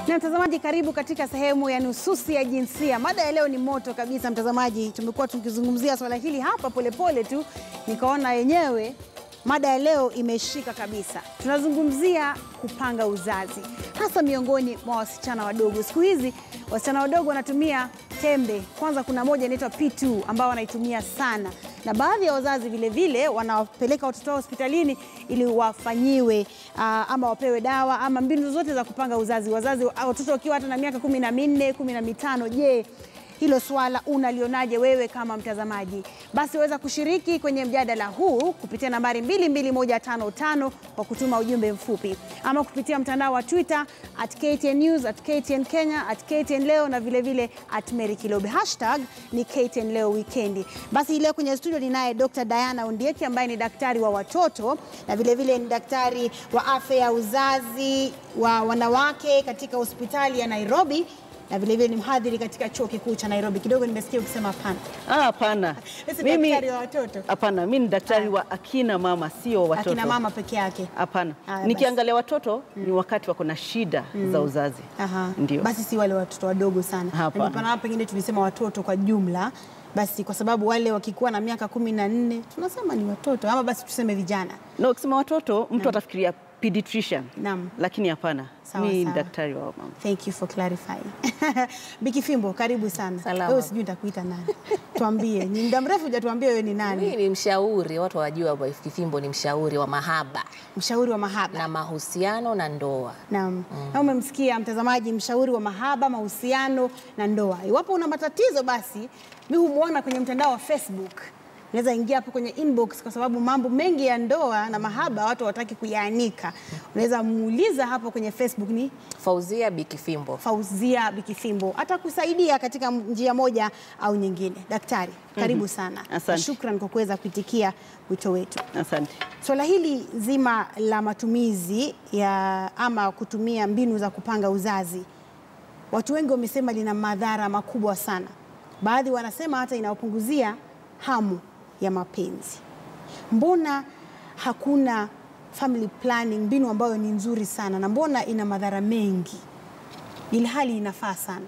Na mtazamaji, karibu katika sehemu ya nususi ya jinsia. Mada ya leo ni moto kabisa, mtazamaji. Tumekuwa tukizungumzia swala hili hapa polepole tu, nikaona yenyewe mada ya leo imeshika kabisa. Tunazungumzia kupanga uzazi, hasa miongoni mwa wasichana wadogo. Siku hizi wasichana wadogo wanatumia tembe. Kwanza kuna moja inaitwa P2 ambao wanaitumia sana, na baadhi ya wazazi vile vile wanawapeleka watoto wao hospitalini ili wafanyiwe uh, ama wapewe dawa ama mbinu zote za kupanga uzazi. Wazazi watoto wakiwa hata na miaka kumi na minne kumi na mitano. Je, hilo swala unalionaje wewe kama mtazamaji? Basi waweza kushiriki kwenye mjadala huu kupitia nambari 22155 kwa kutuma ujumbe mfupi ama kupitia mtandao wa Twitter at KTN News, at KTN Kenya, at KTN Leo na vilevile vile at Mary Kilobe. Hashtag ni KTN Leo Wikendi. Basi leo kwenye studio ninaye Dr. Diana Ondieki ambaye ni daktari wa watoto na vilevile vile ni daktari wa afya ya uzazi wa wanawake katika hospitali ya Nairobi na vilevile ni mhadhiri katika chuo kikuu cha Nairobi. Kidogo nimesikia ukisema hapana. Ah, hapana. Sisi Mimi daktari wa watoto. hapana, mimi ni daktari wa akina mama, sio watoto. Akina mama peke yake. Hapana. Haya, Nikiangalia watoto ni wakati wako na shida za uzazi. Aha. Ndio. Basi si wale watoto wadogo sana. Hapana. Ndio pana pengine tulisema watoto kwa jumla. Basi kwa sababu wale wakikuwa na miaka kumi na nne tunasema ni watoto ama basi tuseme vijana. Na ukisema watoto mtu atafikiria pediatrician. Naam. Lakini hapana. Sawa, Mimi ni sawa. daktari wa mama. Thank you for clarifying. Biki Fimbo, karibu sana. Salama. Wewe sijui nitakuita nani. Tuambie. Ni muda mrefu hujatuambia wewe ni nani? Mimi ni mshauri, watu wajua Wife Kifimbo ni mshauri wa mahaba Mshauri wa mahaba. na mahusiano na ndoa. Naam. Na umemsikia mtazamaji, mshauri wa mahaba, mahusiano na ndoa. Iwapo una matatizo, basi mi humwona kwenye mtandao wa Facebook. Unaweza ingia hapo kwenye inbox, kwa sababu mambo mengi ya ndoa na mahaba watu hawataki kuyaanika. Unaweza muuliza hapo kwenye Facebook, ni Fauzia Bikifimbo. Fauzia Bikifimbo, atakusaidia katika njia moja au nyingine. Daktari, karibu sana. Asante. Na Shukran kwa kuweza kuitikia wito wetu. Asante. Swala hili zima la matumizi ya ama kutumia mbinu za kupanga uzazi, watu wengi wamesema lina madhara makubwa sana. Baadhi wanasema hata inawapunguzia hamu ya mapenzi. Mbona hakuna family planning, mbinu ambayo ni nzuri sana, na mbona ina madhara mengi ili hali inafaa sana?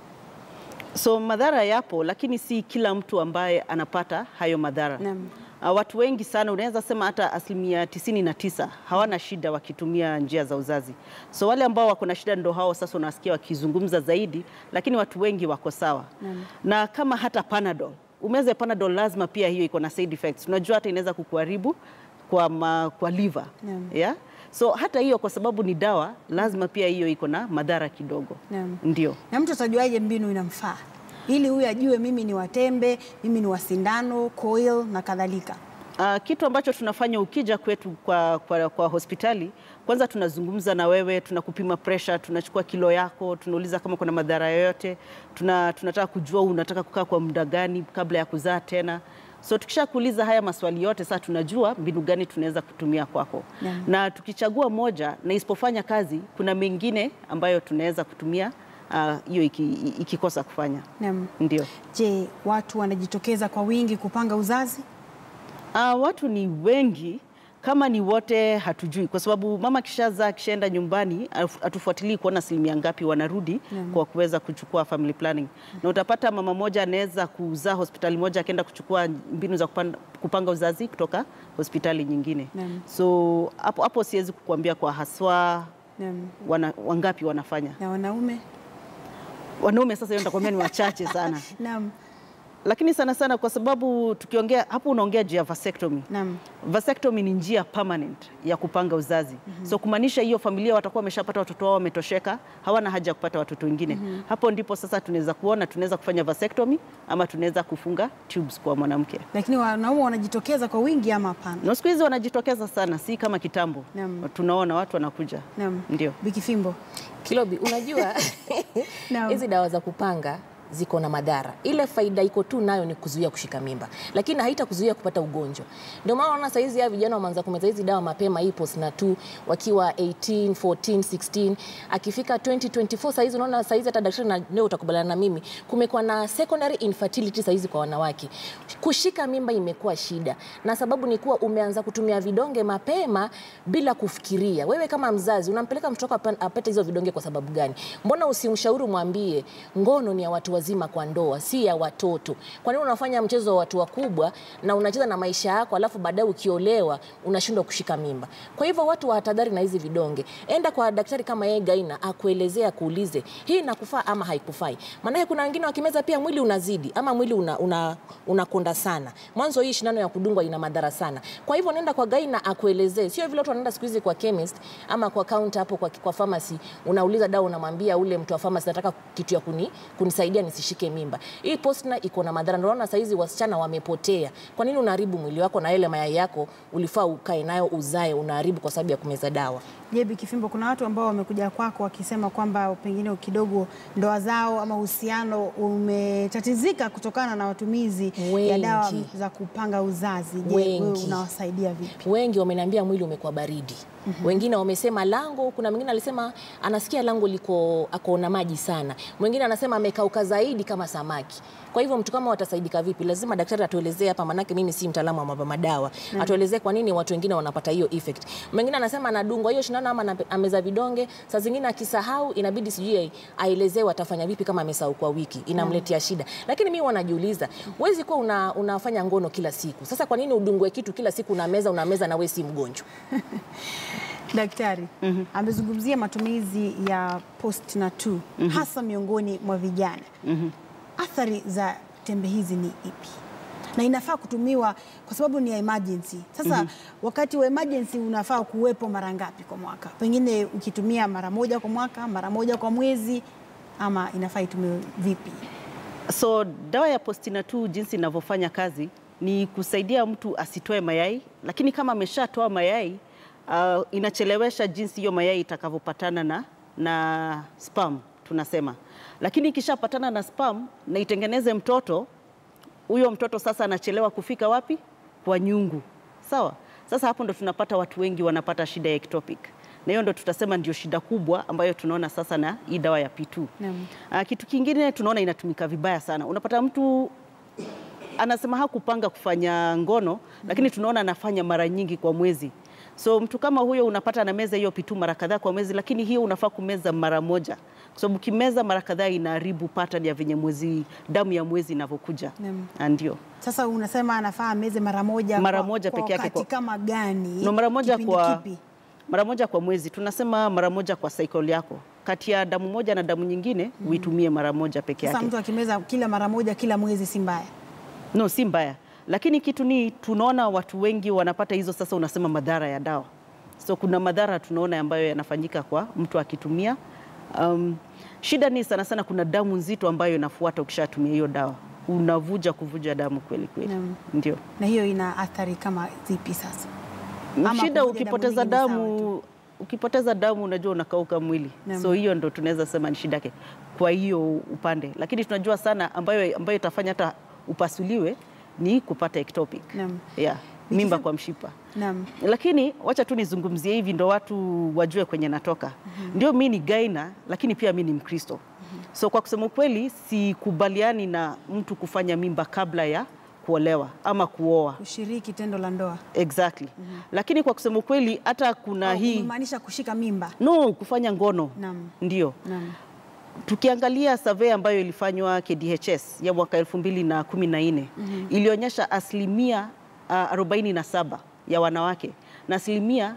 So madhara yapo, lakini si kila mtu ambaye anapata hayo madhara. Naam. Uh, watu wengi sana, unaweza sema hata asilimia tisini na tisa hawana shida wakitumia njia za uzazi. So wale ambao wako na shida ndo hao sasa unasikia wakizungumza zaidi, lakini watu wengi wako sawa. Na kama hata Panadol, umeze Panadol lazima pia hiyo iko na side effects. Unajua hata inaweza kukuharibu kwa, ma, kwa liver. Naam. Yeah? So hata hiyo kwa sababu ni dawa, lazima pia hiyo iko na madhara kidogo. Naam. Ndio. Na mtu atajuaje mbinu inamfaa, ili huyu ajue mimi ni watembe, mimi ni wa sindano, coil na kadhalika. Uh, kitu ambacho tunafanya ukija kwetu kwa, kwa, kwa hospitali, kwanza tunazungumza na wewe, tunakupima pressure, tunachukua kilo yako, tunauliza kama kuna madhara yoyote, tuna, tunataka kujua unataka kukaa kwa muda gani kabla ya kuzaa tena. So tukishakuuliza haya maswali yote, sasa tunajua mbinu gani tunaweza kutumia kwako Naam. na tukichagua moja na isipofanya kazi, kuna mengine ambayo tunaweza kutumia ah, hiyo iki, ikikosa kufanya. Naam. Ndio. Je, watu wanajitokeza kwa wingi kupanga uzazi? Uh, watu ni wengi kama ni wote hatujui, kwa sababu mama kishazaa kishaenda nyumbani, hatu- hatufuatilii kuona asilimia ngapi wanarudi kwa kuweza kuchukua family planning, na utapata mama moja anaweza kuzaa hospitali moja akaenda kuchukua mbinu za kupanda, kupanga uzazi kutoka hospitali nyingine. Naam. So hapo hapo siwezi kukuambia kwa haswa Naam. wana, wangapi wanafanya. Na wanaume? Wanaume sasa hiyo nitakwambia ni wachache sana, Naam. lakini sana sana kwa sababu tukiongea hapo, unaongea juu ya vasectomy. Naam. Vasectomy ni njia permanent ya kupanga uzazi. So kumaanisha hiyo familia watakuwa wameshapata watoto wao wametosheka, hawana haja ya kupata watoto wengine. Hapo ndipo sasa tunaweza kuona tunaweza kufanya vasectomy ama tunaweza kufunga tubes kwa mwanamke. Lakini wanaume wanajitokeza kwa wingi ama hapana? Na siku hizi wanajitokeza sana, si kama kitambo. Naam. Tunaona watu wanakuja. Naam. Ndio. Bikifimbo. Kilobi, unajua Naam. hizi dawa za kupanga ziko na madhara. Ile faida iko tu nayo ni kuzuia kushika mimba, lakini haitakuzuia kupata ugonjwa. Ndio maana unaona saizi ya vijana wameanza kumeza hizi dawa mapema, hii postnatal wakiwa 18, 14, 16, akifika 2024 saizi unaona saizi hata daktari na leo utakubaliana na mimi, kumekuwa na secondary infertility saizi kwa wanawake. Kushika mimba imekuwa shida, na sababu ni kuwa umeanza kutumia vidonge mapema bila kufikiria. Wewe kama mzazi unampeleka mtoto wako apa- apate hizo vidonge kwa sababu gani? Mbona usimshauri mwambie ngono ni ya watu wazima kwa ndoa, si ya watoto? Kwa nini unafanya mchezo wa watu wakubwa na unacheza na maisha yako, alafu baadaye ukiolewa unashindwa kushika mimba? Kwa hivyo watu wahadhari na hizi vidonge. Enda kwa daktari kama yeye Gaina akuelezea, akuulize hii inakufaa ama haikufai. Maanake kuna wengine wakimeza pia mwili unazidi ama mwili una, una, unakonda sana. Mwanzo hii shindano ya kudungwa ina madhara sana. Kwa hivyo nenda kwa Gaina akuelezee, sio vile watu wanaenda siku hizi kwa chemist ama kwa counter hapo kwa, kwa pharmacy, unauliza dawa, unamwambia ule mtu wa pharmacy, nataka kitu ya kuni, kunisaidia nisishike mimba. Hii postna iko na madhara. Ndio unaona saizi wasichana wamepotea. Kwa nini unaharibu mwili wako na ile mayai yako ulifaa ukae nayo uzae, unaharibu kwa sababu ya kumeza dawa? Jebi Kifimbo, kuna watu ambao wamekuja kwako wakisema kwamba pengine kidogo ndoa zao ama uhusiano umetatizika kutokana na matumizi ya Wengi. dawa za kupanga uzazi. Je, wewe Wengi. unawasaidia vipi? wengi wameniambia mwili umekuwa baridi. Wengine wamesema lango, kuna mwingine alisema anasikia lango liko ako na maji sana, mwingine anasema amekauka zaidi kama samaki. Kwa hivyo mtu kama watasaidika vipi? Lazima daktari atuelezee hapa, manake mimi si mtaalamu wa mambo madawa, atuelezee kwa nini watu wengine wanapata hiyo effect. Mwingine anasema anadungwa hiyo shindano ama anape- ameza vidonge, saa zingine akisahau inabidi sijui aelezewe atafanya vipi kama amesahau kwa wiki, inamletea shida. Lakini mimi wanajiuliza, huwezi kuwa una, unafanya ngono kila siku. Sasa kwa nini udungwe kitu kila siku unameza unameza na wewe si mgonjwa? Daktari amezungumzia matumizi ya postnatal hasa miongoni mwa vijana. Athari za tembe hizi ni ipi? Na inafaa kutumiwa kwa sababu ni ya emergency. Sasa wakati wa emergency unafaa kuwepo mara ngapi kwa mwaka? Pengine ukitumia mara moja kwa mwaka, mara moja kwa mwezi, ama inafaa itumiwe vipi? So dawa ya postinatal jinsi inavyofanya kazi ni kusaidia mtu asitoe mayai, lakini kama ameshatoa mayai uh, inachelewesha jinsi hiyo mayai itakavyopatana na, na sperm tunasema, lakini ikishapatana na sperm na itengeneze mtoto, huyo mtoto sasa anachelewa kufika wapi? Kwa nyungu. Sawa. Sasa hapo ndo tunapata watu wengi wanapata shida ya ectopic, na hiyo ndo tutasema ndio shida kubwa ambayo tunaona sasa na hii dawa ya P2. Naam. Ah, kitu kingine tunaona inatumika vibaya sana. Unapata mtu anasema hakupanga kufanya ngono, lakini tunaona anafanya mara nyingi kwa mwezi. So mtu kama huyo unapata anameza hiyo pitu mara kadhaa kwa mwezi, lakini hiyo unafaa kumeza mara moja, kwa sababu ukimeza mara kadhaa inaharibu pattern ya venye mwezi damu ya mwezi inavyokuja. Naam. Ah, Ndio. Sasa unasema anafaa ameze mara moja Mara kwa- moja kwa peke yake wakati kwa- kama gani? No, mara moja Kipindi kwa kipi? mara moja kwa mwezi. Tunasema mara moja kwa cycle yako, kati ya damu moja na damu nyingine uitumie mara moja peke Sasa yake. mtu akimeza kila mara moja kila mwezi si mbaya. No, si mbaya, lakini kitu ni tunaona watu wengi wanapata hizo. Sasa unasema madhara ya dawa, so kuna madhara tunaona ambayo yanafanyika kwa mtu akitumia. Um, shida ni sana sana, kuna damu nzito ambayo inafuata ukishatumia hiyo dawa, unavuja kuvuja damu kweli kweli, Naam. ndio Na hiyo ina athari kama zipi sasa? Ama shida. kuvuja Ukipoteza damu nyingi ni sawa damu, ukipoteza damu unajua unakauka mwili, Naam. so hiyo ndo tunaweza sema ni shida yake kwa hiyo upande, lakini tunajua sana ambayo ambayo itafanya hata upasuliwe ni kupata ectopic, Naam. yeah, mimba kwa mshipa Naam. lakini wacha tu nizungumzie hivi ndo watu wajue kwenye natoka. Ndio mi ni gaina, lakini pia mi ni Mkristo. So kwa kusema ukweli, sikubaliani na mtu kufanya mimba kabla ya kuolewa ama kuoa Kushiriki tendo la ndoa. exactly. Lakini kwa kusema ukweli, hata kuna Au hii kumaanisha kushika mimba. no kufanya ngono Naam. ndio Naam. tukiangalia survey ambayo ilifanywa KDHS ya mwaka 2014 ilionyesha asilimia uh, 47 ya wanawake na asilimia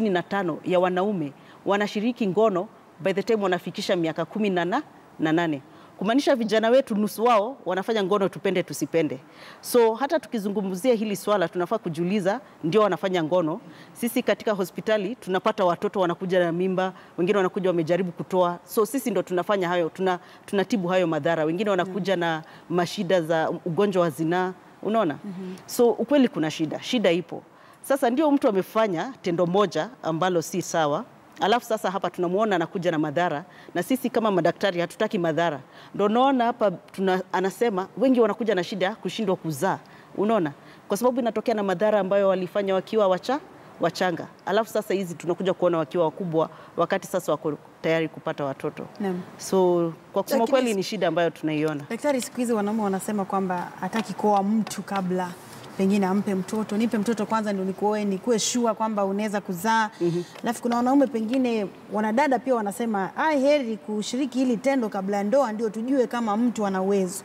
55 ya wanaume wanashiriki ngono by the time wanafikisha miaka kumi na na na nane kumaanisha vijana wetu nusu wao wanafanya ngono tupende tusipende. So hata tukizungumzia hili swala tunafaa kujiuliza, ndio wanafanya ngono. Sisi katika hospitali tunapata watoto wanakuja na mimba, wengine wanakuja wamejaribu kutoa, so sisi ndo tunafanya hayo, tuna, tunatibu hayo madhara. Wengine wanakuja na mashida za ugonjwa wa zinaa, unaona so ukweli kuna shida, shida ipo. Sasa ndio mtu amefanya tendo moja ambalo si sawa Alafu sasa hapa tunamuona anakuja na madhara, na sisi kama madaktari hatutaki madhara. Ndio naona hapa tuna, anasema wengi wanakuja na shida ya kushindwa kuzaa, unaona, kwa sababu inatokea na madhara ambayo walifanya wakiwa wacha wachanga, alafu sasa hizi tunakuja kuona wakiwa wakubwa, wakati sasa wako tayari kupata watoto. Naam. So kwa kusema Lakini- kweli ni shida ambayo tunaiona. Daktari, siku hizi wanaume wanasema kwamba hataki kuoa mtu kabla pengine ampe mtoto, nipe mtoto kwanza ndio nikuoe, nikuwe shua kwamba unaweza kuzaa. Alafu kuna wanaume pengine, wanadada pia wanasema ai, heri kushiriki hili tendo kabla ya ndoa, ndio tujue kama mtu ana uwezo.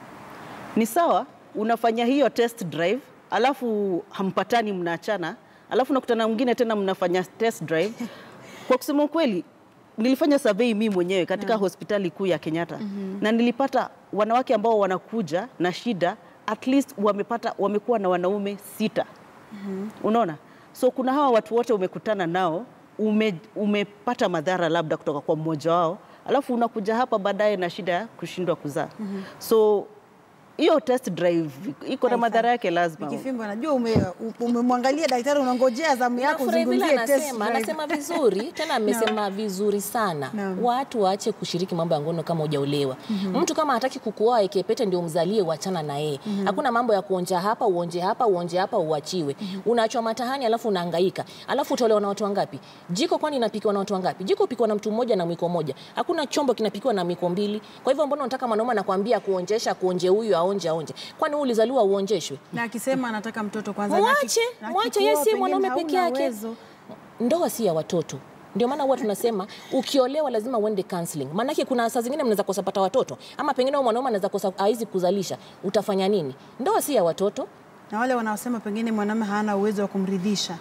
Ni sawa, unafanya hiyo test drive, alafu hampatani, mnaachana, alafu nakutana mwingine tena mnafanya test drive. Kwa kusema ukweli, nilifanya survey mimi mwenyewe katika hospitali kuu ya Kenyatta na nilipata wanawake ambao wanakuja na shida at least wamepata wamekuwa na wanaume sita. Unaona, so kuna hawa watu wote umekutana nao ume, umepata madhara labda kutoka kwa mmoja wao, alafu unakuja hapa baadaye na shida ya kushindwa kuzaa. So hiyo test drive iko na Haifai. madhara yake lazima. Kifimbo, najua ume- umemwangalia daktari, unangojea zamu yako Nafurahi vile uzungumzie test anasema, drive. anasema vizuri tena amesema vizuri sana. Naam. Watu waache kushiriki mambo ya ngono kama hujaolewa. Mtu kama hataki kukuoa ekepete ndio mzalie, wachana na yeye. Hakuna mambo ya kuonja hapa uonje hapa uonje hapa uachiwe. Unaachwa matahani alafu unahangaika. Alafu utaolewa na watu wangapi? Jiko kwani inapikiwa na watu wangapi? Jiko pikiwa na mtu mmoja na mwiko mmoja. Hakuna chombo kinapikiwa na mwiko mbili. Kwa hivyo mbona unataka mwanaume anakuambia kuonjesha kuonje huyu aonje aonje? Kwani wewe ulizaliwa uonjeshwe? na akisema anataka mtoto kwanza, na Mwache, aki- na mwache, akikuoa yeye si pengine mwanaume hauna peke yake. uwezo. ndoa si ya watoto ndio maana huwa tunasema ukiolewa lazima uende counseling. Maanake kuna saa zingine mnaweza kosa pata watoto, ama pengine huyo mwanaume anaweza kosa haizi kuzalisha, utafanya nini? Ndoa si ya watoto. na wale wanaosema pengine mwanamume hana uwezo wa kumridhisha.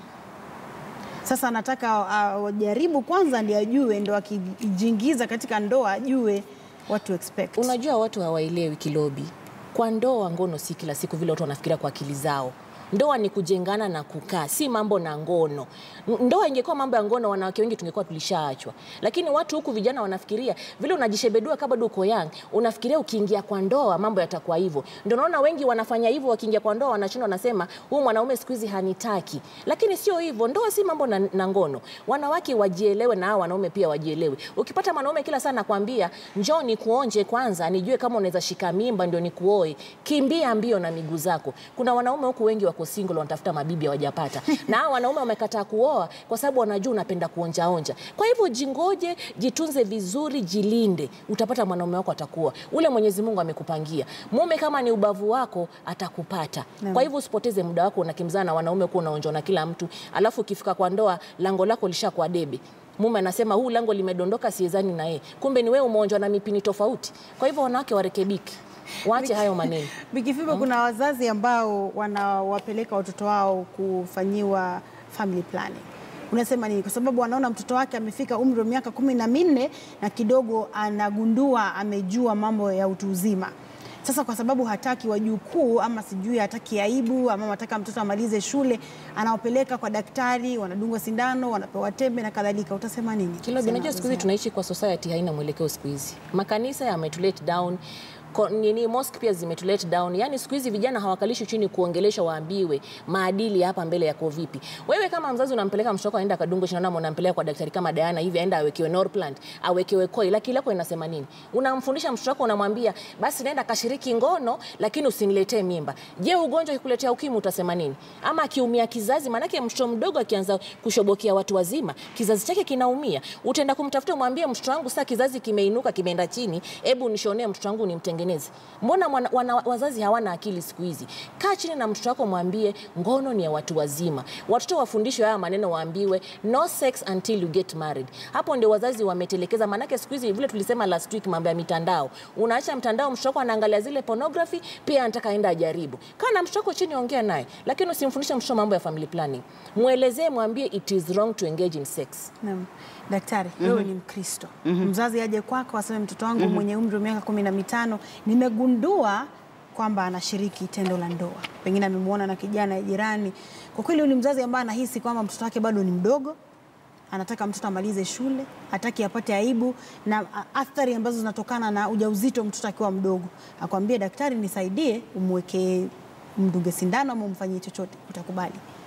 Sasa anataka ajaribu kwanza ndio ajue, ndo akijiingiza katika ndoa ajue what to expect. Unajua watu hawaelewi Kilobi, kwa ndoa ngono si kila siku vile watu wanafikiria kwa akili zao. Ndoa ni kujengana na kukaa, si mambo na ngono. N- Ndoa ingekuwa mambo ya ngono, wanawake wengi tungekuwa tulishaachwa. Lakini watu huku vijana wanafikiria vile unajishebedua kama bado uko young, unafikiria ukiingia kwa ndoa mambo yatakuwa hivyo. Ndio naona wengi wanafanya hivyo, wakiingia kwa ndoa wanashindwa, wanasema huyu mwanaume siku hizi hanitaki. Lakini sio hivyo, ndoa si mambo na, na ngono. Wanawake wajielewe na hao wanaume pia wajielewe. Ukipata mwanaume kila saa nakwambia njoo nikuonje kwanza, nijue kama unaweza shika mimba ndio nikuoe, kimbia mbio na miguu zako. Kuna wanaume huku wengi wako single wanatafuta mabibi hawajapata, na hao wanaume wamekataa kuoa kwa sababu wanajua unapenda kuonjaonja. Kwa hivyo jingoje, jitunze vizuri, jilinde, utapata mwanaume wako atakuwa ule Mwenyezi Mungu amekupangia. Mume kama ni ubavu wako atakupata. Kwa hivyo usipoteze muda wako unakimbizana na wanaume kuwa unaonjwa na kila mtu, alafu ukifika kwa ndoa lango lako lishakuwa debe mume anasema huu lango limedondoka, siezani na yeye, kumbe ni wewe umeonjwa na mipini tofauti. Kwa hivyo wanawake warekebiki, waache hayo maneno. Bikifimbo, kuna wazazi ambao wanawapeleka watoto wao kufanyiwa family planning. Unasema nini? Kwa sababu anaona mtoto wake amefika umri wa miaka kumi na minne na kidogo anagundua amejua mambo ya utu uzima. Sasa kwa sababu hataki wajukuu ama sijui hataki aibu ama anataka mtoto amalize shule, anawapeleka kwa daktari, wanadungwa sindano, wanapewa tembe na kadhalika. Utasema nini? Kilobi, Sema unajua siku hizi wazazi. tunaishi kwa society haina mwelekeo siku hizi. Makanisa yametulet down ko- nini mosque pia zimetulet down. Yani siku hizi vijana hawakalishi chini kuongelesha, waambiwe maadili hapa mbele yako vipi. Wewe kama mzazi unampeleka mtoto wako aenda kadungwe shindano, ama unampeleka kwa daktari kama Diana hivi, aenda awekewe Norplant, awekewe koi, lakini lako inasema nini? Unamfundisha mtoto wako, unamwambia basi naenda kashiriki ngono, lakini usiniletee mimba. Je, ugonjwa ukikuletea ukimwi utasema nini? Ama akiumia kizazi, maanake mtoto mdogo akianza kushobokea watu wazima, kizazi chake kinaumia. Utaenda kumtafuta umwambie, mtoto wangu sasa kizazi kimeinuka, kimeenda chini, hebu nishonee mtoto wangu nimtengeneze. Mbona wana, wana, wazazi hawana akili siku hizi? Kaa chini na mtoto wako, mwambie ngono ni ya watu wazima. Watoto wafundishwe haya maneno, waambiwe no sex until you get married. Hapo ndio wazazi wametelekeza, maanake siku hizi vile tulisema last week, mambo ya mitandao. Unaacha mtandao, mtoto wako anaangalia zile pornography, pia anataka aenda ajaribu. Kaa na mtoto wako chini, ongea naye, lakini usimfundishe mtoto mambo ya family planning. Mwelezee, mwambie it is wrong to engage in sex. Naam. Daktari, wewe ni Mkristo. Mzazi aje kwako aseme mtoto wangu mwenye umri wa miaka kumi na mitano nimegundua kwamba anashiriki tendo la ndoa, pengine amemwona na kijana ya jirani. Kwa kweli, huyu ni mzazi ambaye anahisi kwamba mtoto wake bado ni mdogo, anataka mtoto amalize shule, hataki apate aibu na a- athari ambazo zinatokana na ujauzito mtoto akiwa mdogo. Akwambie daktari, nisaidie, umwekee, mdunge sindano ama umfanyie chochote, utakubali?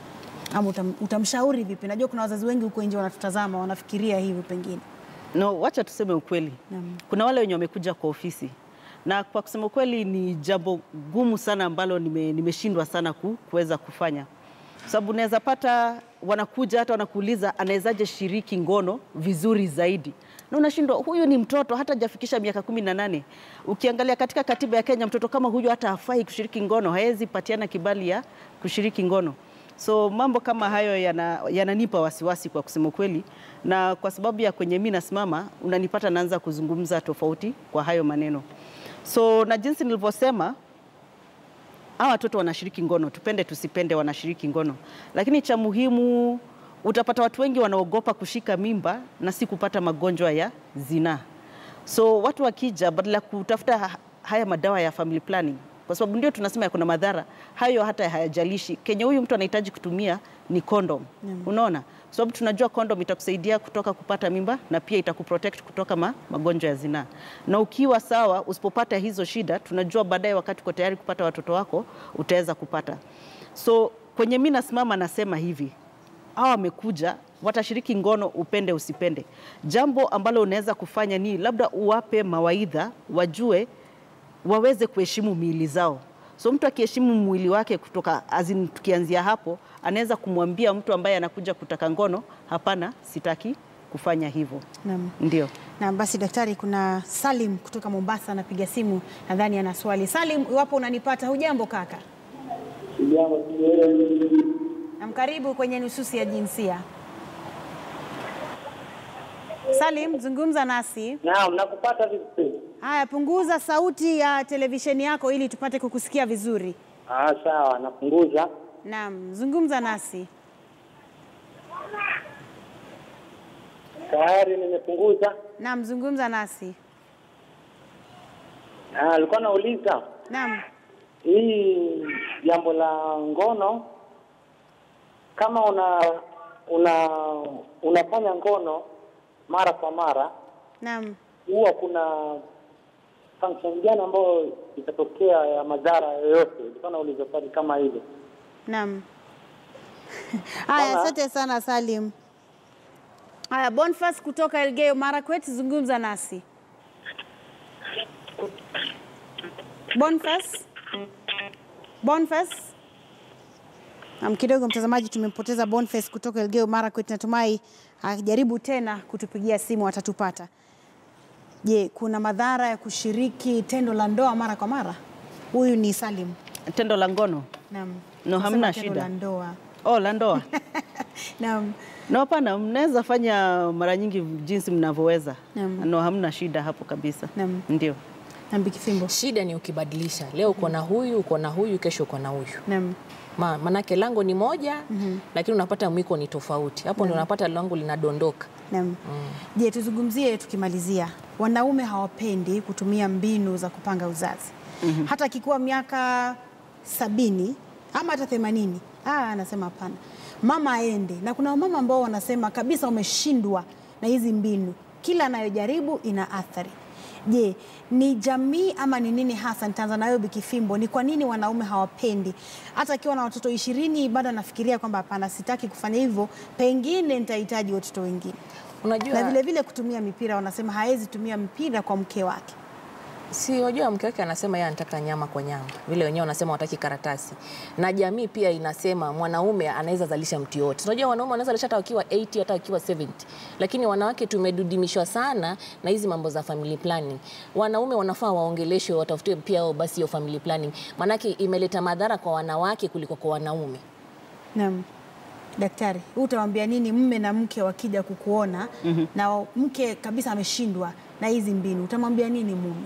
ama utam, utamshauri vipi? Najua kuna wazazi wengi huko nje wanatutazama wanafikiria hivi pengine. No, wacha tuseme ukweli. Naam. Kuna wale wenye wamekuja kwa ofisi na kwa kusema ukweli ni jambo gumu sana ambalo nime- nimeshindwa sana ku, kuweza kufanya, sababu unaweza pata wanakuja hata wanakuuliza anawezaje shiriki ngono vizuri zaidi, na unashindwa. Huyu ni mtoto hata hajafikisha miaka kumi na nane. Ukiangalia katika katiba ya Kenya, mtoto kama huyu hata hafai kushiriki ngono, hawezi patiana kibali ya kushiriki ngono. So mambo kama hayo yana- yananipa wasiwasi kwa kusema ukweli, na kwa sababu ya kwenye mimi nasimama, unanipata naanza kuzungumza tofauti kwa hayo maneno. So na jinsi nilivyosema, hawa watoto wanashiriki ngono, tupende tusipende, wanashiriki ngono, lakini cha muhimu utapata watu wengi wanaogopa kushika mimba na si kupata magonjwa ya zinaa. So watu wakija, badala ya kutafuta ha- haya madawa ya family planning, kwa sababu ndio tunasema kuna madhara hayo, hata hayajalishi. Kenye huyu mtu anahitaji kutumia ni condom, unaona, kwa sababu tunajua condom itakusaidia kutoka kupata mimba na pia itakuprotect kutoka ma, magonjwa ya zinaa. Na ukiwa sawa, usipopata hizo shida, tunajua baadaye wakati uko tayari kupata watoto wako utaweza kupata. So kwenye mimi nasimama nasema hivi, hawa wamekuja watashiriki ngono, upende usipende. Jambo ambalo unaweza kufanya ni labda uwape mawaidha, wajue waweze kuheshimu miili zao. So mtu akiheshimu mwili wake kutoka azin, tukianzia hapo, anaweza kumwambia mtu ambaye anakuja kutaka ngono, hapana, sitaki kufanya hivyo. Naam. Ndio. Na basi daktari, kuna Salim kutoka Mombasa anapiga simu, nadhani ana swali. Salim, iwapo unanipata, hujambo kaka? Namkaribu kwenye nususi ya jinsia. Salim, zungumza nasi. Naam, nakupata vizuri. Haya, punguza sauti ya televisheni yako ili tupate kukusikia vizuri. Ah, sawa, napunguza. Naam, zungumza nasi. Tayari nimepunguza. Naam, zungumza nasi. Ah, alikuwa nauliza Naam. hii jambo la ngono, kama una una unafanya ngono mara kwa mara, Naam. huwa kuna function gani ambayo itatokea ya madhara yoyote? Ilikuwa nauliza swali kama hilo. Naam. Haya, Mama. asante sana Salim. Haya, Bonfas kutoka Elgeyo Marakwet, zungumza nasi. Bonfas. Bonfas. Naam, kidogo mtazamaji, tumempoteza Boniface kutoka Elgeyo Marakwet. Natumai akijaribu tena kutupigia simu atatupata. Je, kuna madhara ya kushiriki tendo la ndoa mara kwa mara? Huyu ni Salim. Tendo la ngono Naam. No, Nasema hamna tendo shida. la ndoa. oh, la ndoa Naam. no, hapana, mnaweza fanya mara nyingi jinsi mnavyoweza. Naam. No, hamna shida hapo kabisa. Naam. Ndio. Naam, Bikifimbo. Shida ni ukibadilisha, leo uko na huyu, uko na huyu, kesho uko na huyu. Naam. Ma, manake lango ni moja lakini unapata mwiko ni tofauti. Hapo ndio unapata lango linadondoka. Naam. Je, tuzungumzie tukimalizia, wanaume hawapendi kutumia mbinu za kupanga uzazi hata akikuwa miaka sabini ama hata themanini. Ah, anasema hapana, mama aende. Na kuna wamama ambao wanasema kabisa wameshindwa na hizi mbinu, kila anayojaribu ina athari. Je, ni jamii ama ni nini hasa? Nitaanza nayo Bikifimbo, ni kwa nini wanaume hawapendi? Hata akiwa na watoto ishirini bado anafikiria kwamba hapana, sitaki kufanya hivyo, pengine nitahitaji watoto wengine Unajua na vile vile kutumia mipira, wanasema hawezi tumia mpira kwa mke wake. si wajua, mke wake anasema yeye anataka nyama kwa nyama, vile wenyewe wanasema wataki karatasi, na jamii pia inasema mwanaume anaweza zalisha mtu yote. Unajua wanaume wanaweza zalisha hata wakiwa 80 hata wakiwa 70, lakini wanawake tumedudimishwa sana na hizi mambo za family planning. Wanaume wanafaa waongeleshwe, watafutiwe pia wao basi hiyo family planning, maanake imeleta madhara kwa wanawake kuliko kwa wanaume. Naam. Daktari, wewe utawaambia nini mme na mke wakija kukuona na mke kabisa ameshindwa na hizi mbinu, utamwambia nini mume?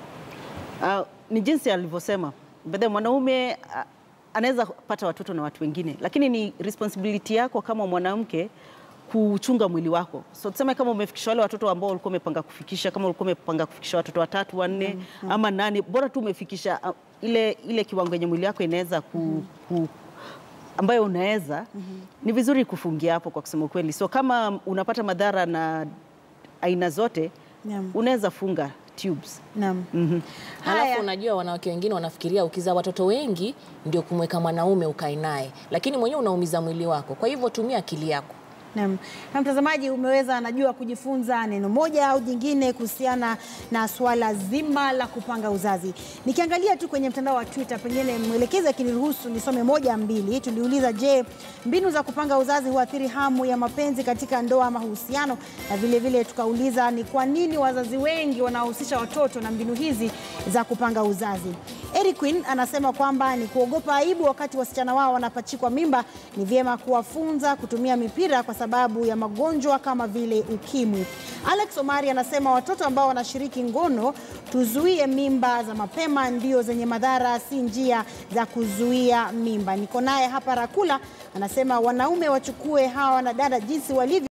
Ah, ni jinsi alivyosema bedhe mwanaume ah, anaweza pata watoto na watu wengine, lakini ni responsibility yako kama mwanamke kuchunga mwili wako. So tuseme kama umefikisha wale watoto ambao ulikuwa umepanga kufikisha, kama ulikuwa umepanga kufikisha watoto watatu wanne ama nane, bora tu umefikisha ah, ile, ile kiwango yenye mwili wako inaweza ku, ku, ambayo unaweza ni vizuri kufungia hapo, kwa kusema ukweli. So kama unapata madhara na aina zote Naam. unaweza funga tubes. Naam. Halafu Haya. unajua wanawake wengine wanafikiria ukizaa watoto wengi ndio kumweka mwanaume ukae naye, lakini mwenyewe unaumiza mwili wako. Kwa hivyo tumia akili yako. Naam. Na mtazamaji, umeweza najua kujifunza neno moja au jingine kuhusiana na swala zima la kupanga uzazi. Nikiangalia tu kwenye mtandao wa Twitter, pengine mwelekezi akiniruhusu nisome moja mbili. Tuliuliza, je, mbinu za kupanga uzazi huathiri hamu ya mapenzi katika ndoa ama mahusiano? Na vile vile tukauliza ni kwa nini wazazi wengi wanahusisha watoto na mbinu hizi za kupanga uzazi. Eric Queen anasema kwamba ni kuogopa aibu wakati wasichana wao wanapachikwa mimba. Ni vyema kuwafunza kutumia mipira kwa sababu ya magonjwa kama vile ukimwi. Alex Omari anasema watoto ambao wanashiriki ngono, tuzuie mimba za mapema, ndio zenye madhara, si njia za kuzuia mimba. Niko naye hapa Rakula anasema wanaume wachukue hawa wanadada jinsi walivyo